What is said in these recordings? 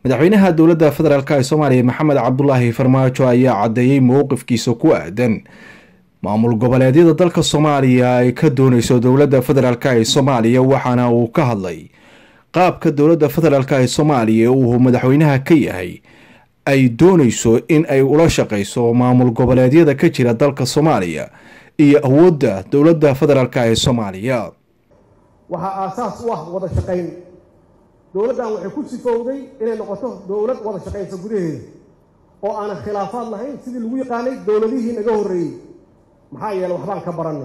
madaxweynaha dowladda federaalk ee soomaaliya maxamed cabdulaahi farmaajo ayaa caddeeyey mowqifkiisa ku aadan maamul goboleedyada dalka soomaaliya ay ka dooneyso dowladda federaalk ee soomaaliya waxaana uu ka hadlay qaabka dowladda federaalk ee soomaaliya uu madaxweynaha ka yahay ay dooneyso in ay ula shaqeyso maamul goboleedyada ka jira dalka soomaaliya iyo awoodda dowladda federaalk ee soomaaliya waxaa aasaas u ah wada shaqayn dowladdan waxay ku sifowday inay noqoto dowlad wada shaqaysa gudaheeda oo aanan khilaafaad lahayn sidii lagu yaqaanay dowladihii naga horreeyey maxaa yeeley waxbaan ka barannay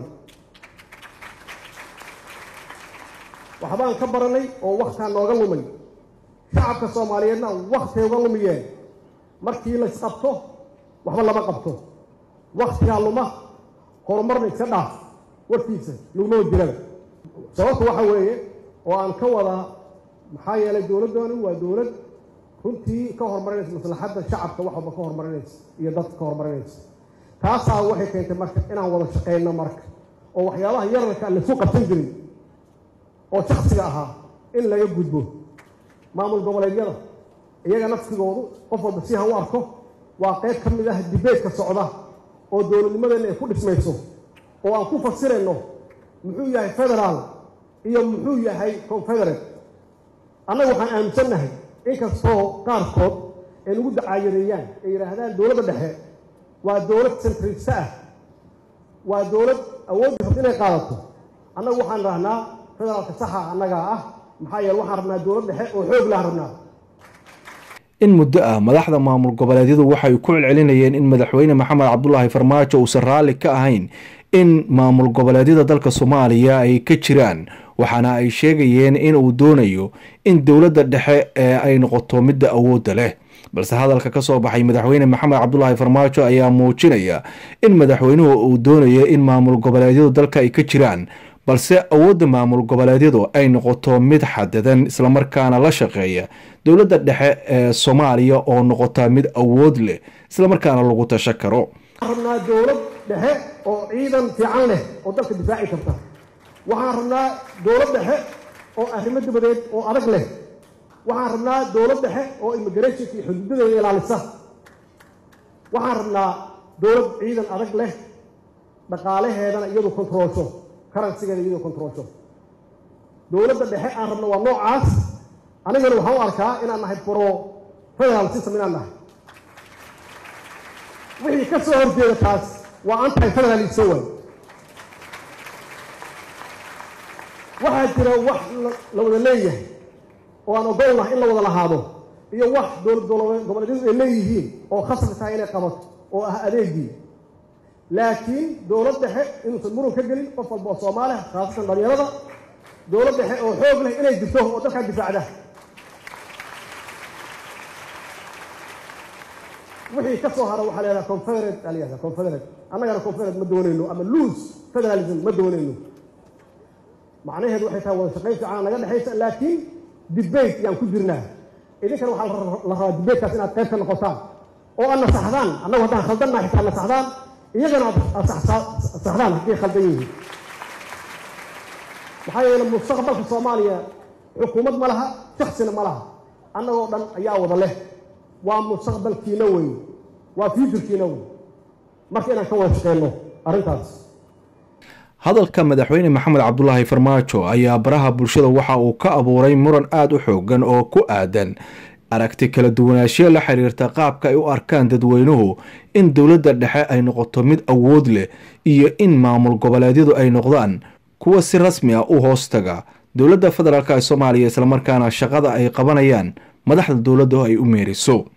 waxbaan ka barannay oo wakhtaa nooga lumay shacabka soomaaliyeedna wakhtay uga lumiyeen markii la isqabto waxba lama qabto wakhtigaa luma horumarna iska dhaaf warkiisa laguma jirada sababta waxa weeye oo aan ka wadaa maxaa yeelay dowladdooni waa dowlad runtii ka horumarinaysa maslaxadda shacabka wax walba ka horumarinaysa iyo dadka ka horumarinaysa taasaa waxay keentay marka inaan wada shaqayno marka oo waxyaabaha yararka aan laisu qabsan jirin oo shaksiga ahaa in laga gudbo maamul goboleedyada iyaga naftigoodu qof walba si ha u arko waa qayb ka mid ah dibeedka socda oo dowladnimadeenna ay ku dhismayso oo aan ku fasirayno muxuu yahay federaal iyo muxuu yahay confederate annaga waxaan aaminsannahay inkastoo qaarkood ay nagu dacaayadeeyaan ay yidhaahdaan dowladda dhexe waa dowlad sentrista ah waa dowlad awooddi rabta inay qaadato annagu waxaan rahnaa federaalka saxa annagaa ah maxaa yeele waxaan rabnaa dowlad dhexe oo xoog lahan rabnaa in muddo ah madaxda maamul goboleedyadu waxay ku celcelinayeen in madaxweyne maxamed cabdulaahi farmaajo uusan raalli ka ahayn in maamul goboleedyada dalka soomaaliya ay ka jiraan waxaana ay sheegayeen in uu doonayo in dowladda dhexe ee ay noqoto midda awoodda leh balse hadalka ka soo baxay madaxweyne maxamed cabdulaahi farmaajo ayaa muujinaya in madaxweynuhu uu doonayo in maamul goboleedyadu dalka ay ka jiraan balse awoodda maamul goboleedyadu ay noqoto mid xadadan islamarkaana la shaqeeya dowladda dhexe ee soomaaliya oo noqota mid awood leh islamarkaana lagu tasha karo waxaan rabnaa dowlad dhexe oo ciidan fiican leh oo dalka difaaci karta waxaan rabnaa dowlad dhexe oo arrimo dabadeed oo adag leh waxaan rabnaa dowlad dhexe oo immigrationka iyo xuduudadeeda ilaalisa waxaan rabnaa dowlad ciidan adag leh dhaqaalaheedana iyadu kontroolsho karansigeeda iyadu kontroolsho dowladda dhexe aan rabno waa noocaas anigana waxaan u arkaa inaan nahay pro federal system inaan nahay wixii ka soo horjeeda taas waa anti federalism way waxaa jira wax la wada leeyahay oo aan ogolnahay in la wada lahaado iyo wax dowlad goboleedyadu ay leeyihiin oo khasab tahay inay qabato oo ah adeegii laakiin dowlad dhexe inuusan muran ka gelin qof walba oo soomaaliya khaasatan dhalinyarada dowlad dhexe oo xoog leh inay jirto oo dalkaa difaacda wixii ka soo hara waxaa la yidhaha confederate aa la yihahda confederate annagana confederate ma doonayno ama loose federalism ma doonayno macnaheedu waxay tahay wada shaqayn fiican naga dhexaysa laakiin debate yaan ku jirnaa idinkana waxaa la rabaa debatekaas inaad qayb ka noqotaan oo aad nasaxdaan annagu haddaan khaldannaha xitaa nasaxdaan iyagana aad saxdaan hadday khaldan yihiin maxaa yeele mustaqbalka soomaaliya xukuumad ma laha shaksina ma laha annagoo dhan ayaa wada leh waa mustaqbalkiina wey waa futurkiina wey marka inaan ka wada shaqeyno arrintaas hadalka madaxweyne maxamed cabdulaahi farmaajo ayaa baraha bulshada waxa uu ka abuuray muran aada u xoogan oo ku aadan aragti kala duwanaanshiyo la xiriirta qaabka ay u arkaan dadweynuhu in dowladda dhexe ay noqoto mid awood leh iyo in maamul goboleedyadu ay noqdaan kuwa si rasmi ah u hoostaga dowladda federaalk ee soomaaliya islamarkaana shaqada ay qabanayaan madaxda dowladdu ay u meeriso